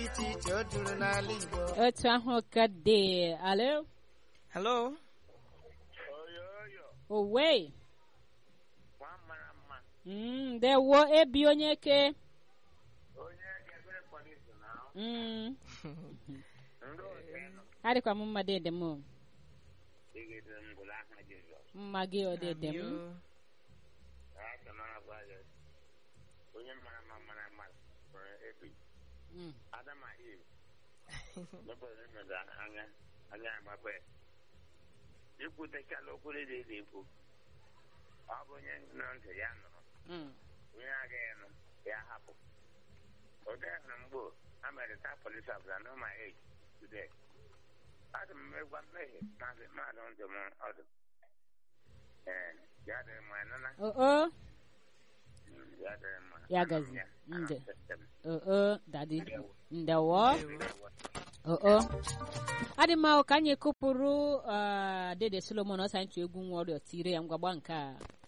iche iche o juru n'ala Igbo otu ahụ ka dị alo Hello? owe nwa mara mma Mm, ndewo ebi onye ke onye ga-ebere polisi na Mm, ndị otu nọ adịkwa m mma dede m digidere m gwụrụ aha Jizọs mma gị ọ dede m Yo. aka m agwa gị onye mara mma mara mma nwere ebi Mm, Adam and Eve mepere mmeda anya anya agbape ikwutechala okwu dị dị ikwu ọ bụ onye nọ ntị ya nụrụ mm. onye agaghị nụ ya hapụ oge hụrụ mgbo a mere taa polis ọbụla no my age today adị m megwa mmehie maazị mmadụ ndụ m ọdụ ee ya dịrị mma nana o o ya dịrị mma Ya gazi. Ya, Nde. sistem. o o dadi ndewo Ndewo. o o adị mma ka anyị kụpụrụ ah, dede solomon ọsa ntụ egwu nwa ọrịa tire ya ngwagba nke a